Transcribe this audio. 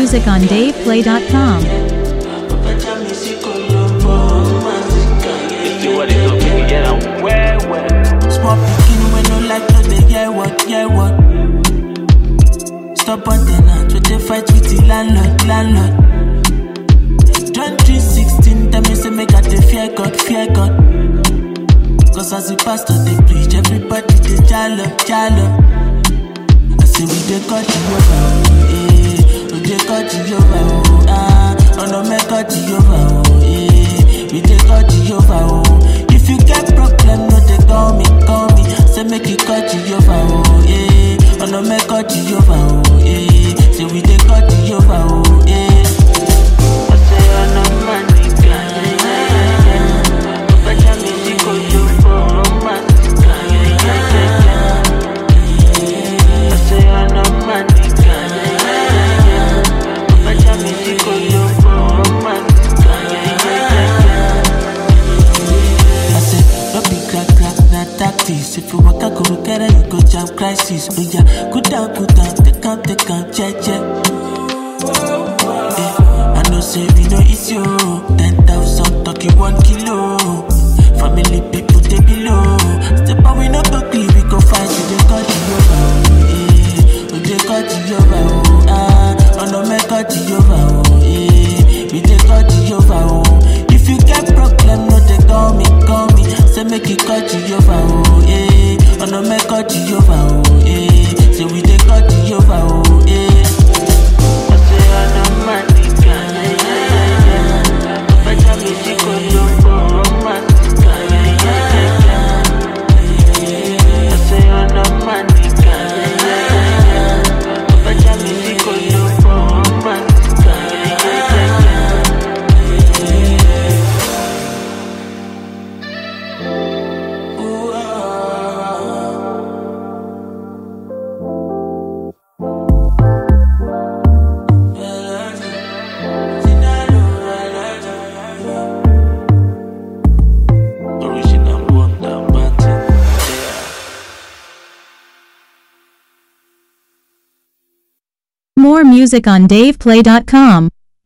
music on DavePlay.com. If you want it, go make it, yeah, I'm well, well. Small pikin wey no like to dey hear what, hear what. Stop on the night we dey fight with the landlord, landlord. John 3:16 tell me say make I dey fear God, fear God. Cause as the pastor dey preach, everybody dey jalo, jalo. I say we dey call Jehovah, oh, eh. We dey call Jehovah, oh, ah. Oh no, make call Jehovah, oh, eh. We dey call Jehovah, oh. If you get problem, no dey call me, call me. Say make you call Jehovah, oh, eh. Oh no, make call Jehovah, oh, eh. Say we dey call Jehovah, oh, eh. I say oh no, man, nigga, yeah, yeah, yeah, yeah. Papa jam me, she go do for romance, yeah, yeah, yeah, yeah. I say I know my nigga, yeah, yeah, yeah. Papa tell me she go look for romance, yeah, yeah, yeah, yeah. I say, no be crack crack, na tactics. If you walk a go get it, you go jam crisis. Oh yeah, good down, good down, take out, take out, check, check. Yeah, I know say we no easy, oh. Ten thousand talking one kilo. Family people they below. Step out, we no go clean, we go fight, we dey call Jehovah, oh, eh. We dey call Jehovah, oh, ah. Oh no, make call Jehovah, oh, eh. We dey call Jehovah, oh. If you get problem, no dey call me, call me. Say make you call Jehovah, oh, eh. Oh no, make call Jehovah, oh, eh. Say we dey call Jehovah, oh, eh. I say I know my nigga, yeah, yeah, yeah, yeah. Papa tell me she go look for romance, yeah, yeah, yeah, yeah. I say I know my nigga, yeah, yeah, yeah, yeah. Papa tell me she go look for romance, yeah, yeah, yeah, yeah, yeah. Ooh, ah, Original wonder, Martin. Yeah. More music on DavePlay.com.